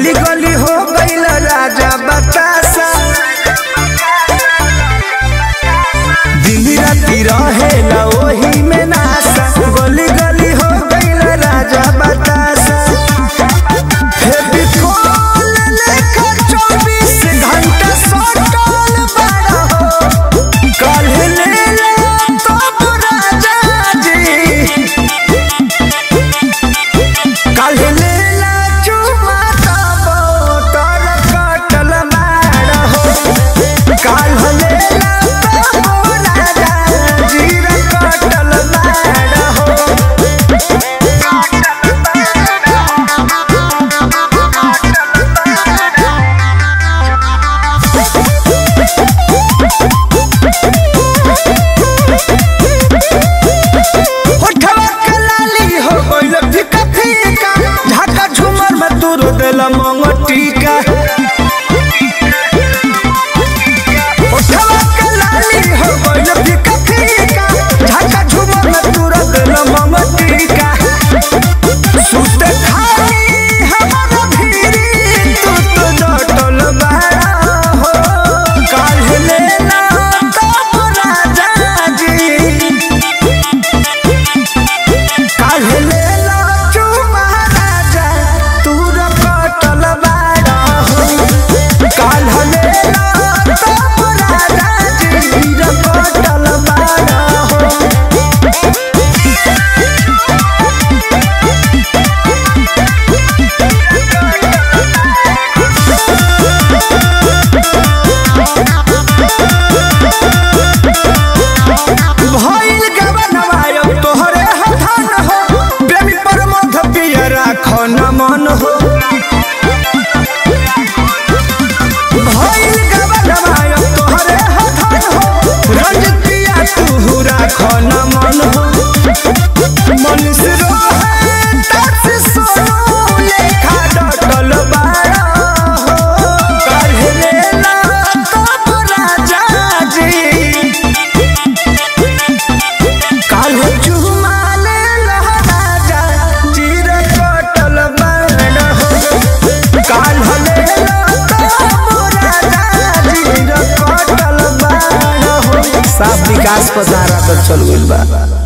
गली गली हो गईल राजा बतासा दिन राती रहेला ओही में नासा गली गली हो गईल राजा बतासा फेविकोल लेखा 24 घंटा सटल बाड़ा हो काल्हे लेला तब राजा जी काल्हे लेला चुमा तब तर कटल मार हो काल्हे लेला तब राजा जी रे कटल मार हो होठवा के लाली हो गइल फीका फीका झाका झूमर में तू रो देला मंगटिका होठवा के लाली हो गइल फीका फीका झाका झूमर में तू रो देला मंगटिका सुते खाली हमारा भीरी तू तो जटल बाड़ा हो काल्हे लेला तब राजा जी काल्हे लेला चुमा राजा तू र कटल बाड़ा हो काल्हे लेला तब राजा जी र कटल बाड़ा हो भइल गबनवा अब तोहरे हथन हो प्रेमी परमोध पिया राख न मन हो भइल गबनवा अब तोहरे हथन हो रंजितिया तू राख न मन हो मनुष्य रोहे तस सोनू लेखा डटल बाड़ा हो काल्हे लेला तब राजा जी काल्हे चुमा लेला राजा जीर कटल बाण हो काल्हे लेला तब राजा जीर कटल बाण हो साफ विकास पसारा तो चल गइल बा